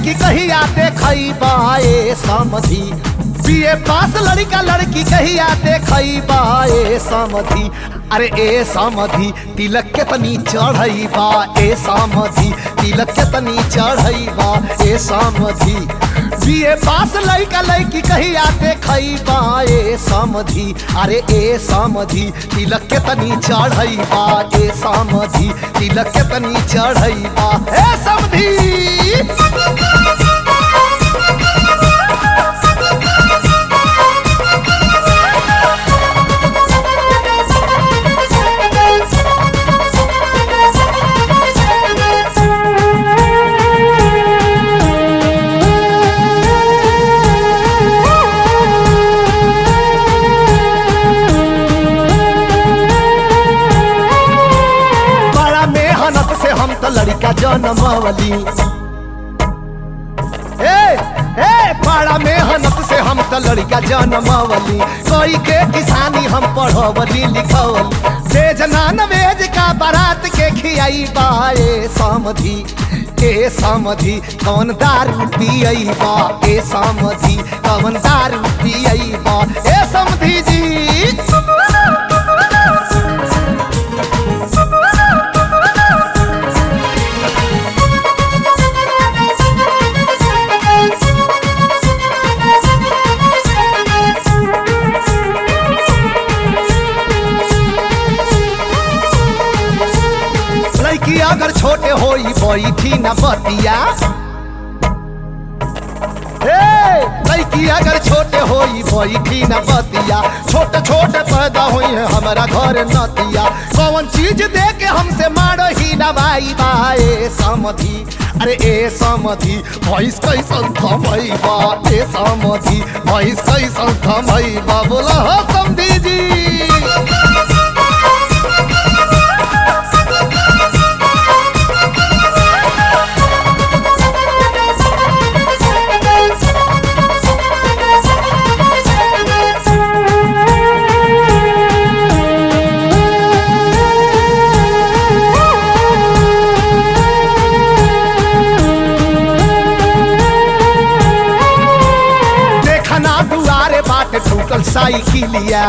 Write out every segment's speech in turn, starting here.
लड़की कहिया देखैबा ए समधी बीए पास लड़का लड़की कहिया देखैबा ए समधी अरे ए समधी तिलक के तनी चढ़ैबा ए समधी तिलक के तनी चढ़ैबा ए समधी बीए पास लड़का लड़की कहिया देखैबा ए समधी अरे ए समधी तिलक के तनी चढ़ैबा ए समधी तिलक के तनी चढ़ैबा ए समधी बड़ा मेहनत से हम तो लड़का जनमवली ए ए बड़ा मेहनत से हम तो लड़का जनमवली कोई के किसानी हम पढ़वली लिखवली वेज नान वेज का बारात के खियाई बाए समधी ए समधी कौन दारू पियई बा ए समधी कौन दारू पियई बा ए समधी जी लड़की अगर छोटे होई बैठी न बतिया ए, लड़की अगर छोटे होई बैठी न बतिया छोटे छोटे पैदा हुई है हमारा घर नतिया कौन चीज दे के हमसे मारो ही न भाई बाए समधी अरे ए समधी भैंस कैसन थमई बा ए समधी भैंस कैसन थमई बा बोला हो समधी जी देखना दुआरे बाट ठुकल साइकिलिया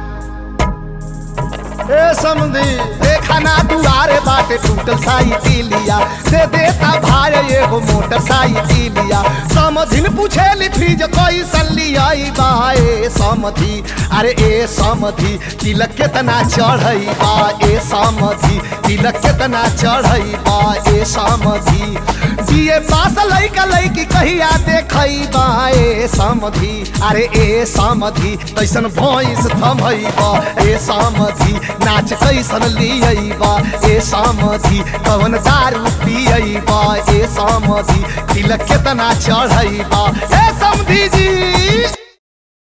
ए समझी देखना दुआरे बाटे टूटल साइकिलिया दे देता भाई एगो मोटर साइकिलिया समधिन पूछेली फ्रिज कोई सलियाई बाए समधी अरे ए समधी तिलक केतना चढ़ई बा ए समधी तिलक केतना चढ़ई बा ए समधी दिए पास लइका लइकी कहिया देखई बा ए समधी अरे ए समधी कैसन भैंस थमई बा ए समधी नाच कैसन लियई बा ए समधी कवन दारू पियई बा ए समधी तिलक केतना चढ़ई बा ए समधी जी